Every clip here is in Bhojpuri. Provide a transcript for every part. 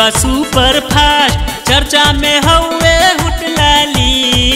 बा सुपर फास्ट चर्चा में हौवे हुटलाली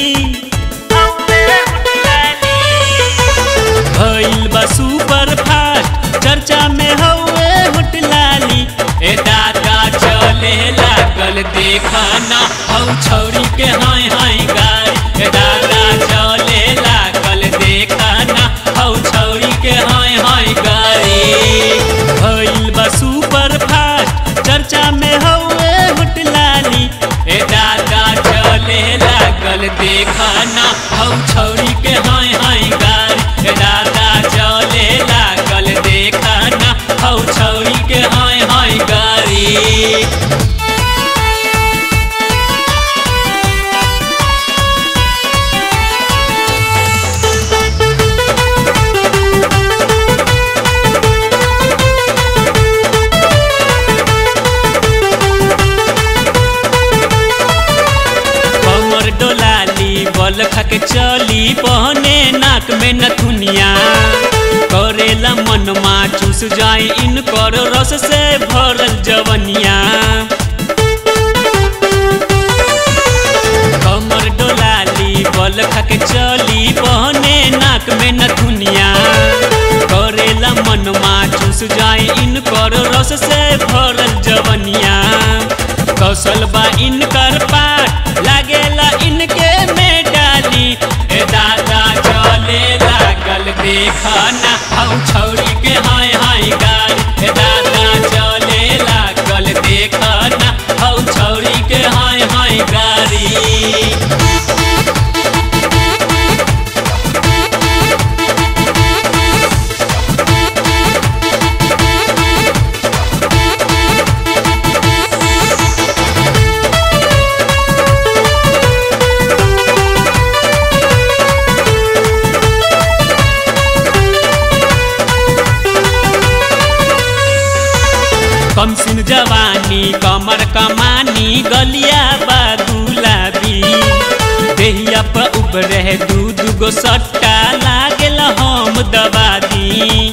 भइल बा सुपर फास्ट चर्चा में हौवे हुटलाली ए दादा चले लागल देखना हौ छौरी के हाय हाय गाड़ी ए दादा चले लागल देखना हौ छौरी के हाय हाय गाड़ी भइल बा सुपर फास्ट चर्चा में हौवे हुटलाली ए दादा चले लागल देखना हौ छौरी के हाय हाय गाड़ी ए दादा चले लागल देखना हौ छौरी के हाय हाय गाड़ी कमर डोलाली बल खाके चली पहने नाक में नथुनिया करेला मनमा चूस जाए इनकर रस से भरल जवनिया कमर डोलाली बल खाके चली पहने नाक में नथुनिया करेला मनमा चूस जाए इनकर रस से भरल जवनिया कौशल बा इनकर पाट लागेला इनके में डाली ए दादा चले लागल देखना हौ छौरी के हाय हाय गाड़ी ए दादा चले लागल देखना हौ छौरी के हाय हाय गाड़ी कमसिन जवानी कमर कमानी गलिया बा गुलाबी देहिया पर उबरे दू दूगो सट्टा लागेला हम दबा दी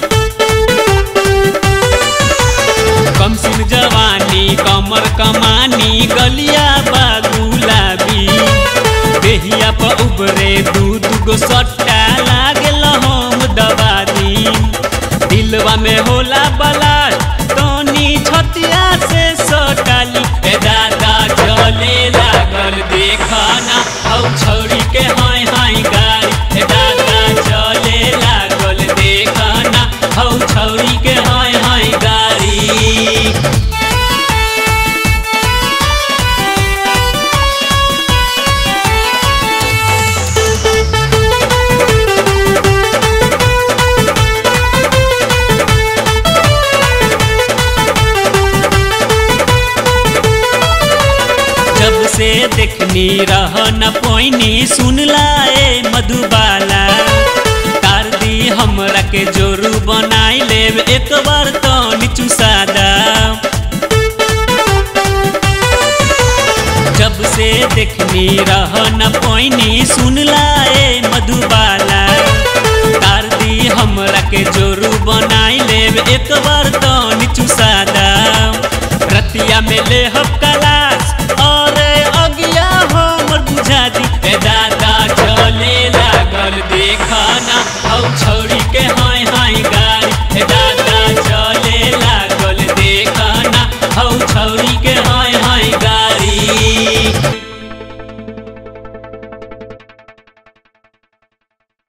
कमसिन जवानी कमर कमानी गलिया बा गुलाबी देहिया पर उबरे दू दूगो सट्टा लागेला हम दबा दी दिलवा में होला बलाश तनी छतिया से सटाली ए दादा चले लागल देखना हौ छौरी के हाय हाय गाड़ी ए दादा चले लागल देखना हौ छौरी के हाय हाय गाड़ी जब से देखनी रह न पोइनी सुन लाए मधुबाला तार दी हमरा के जोरू बनाई लेब एक बार तो नीचू सादा जब से देखनी रह न पोइनी सुन लाए मधुबाला तार दी हमरा के जोरू बनाई लेब एक बार तो नीचू सादा रतिया में ले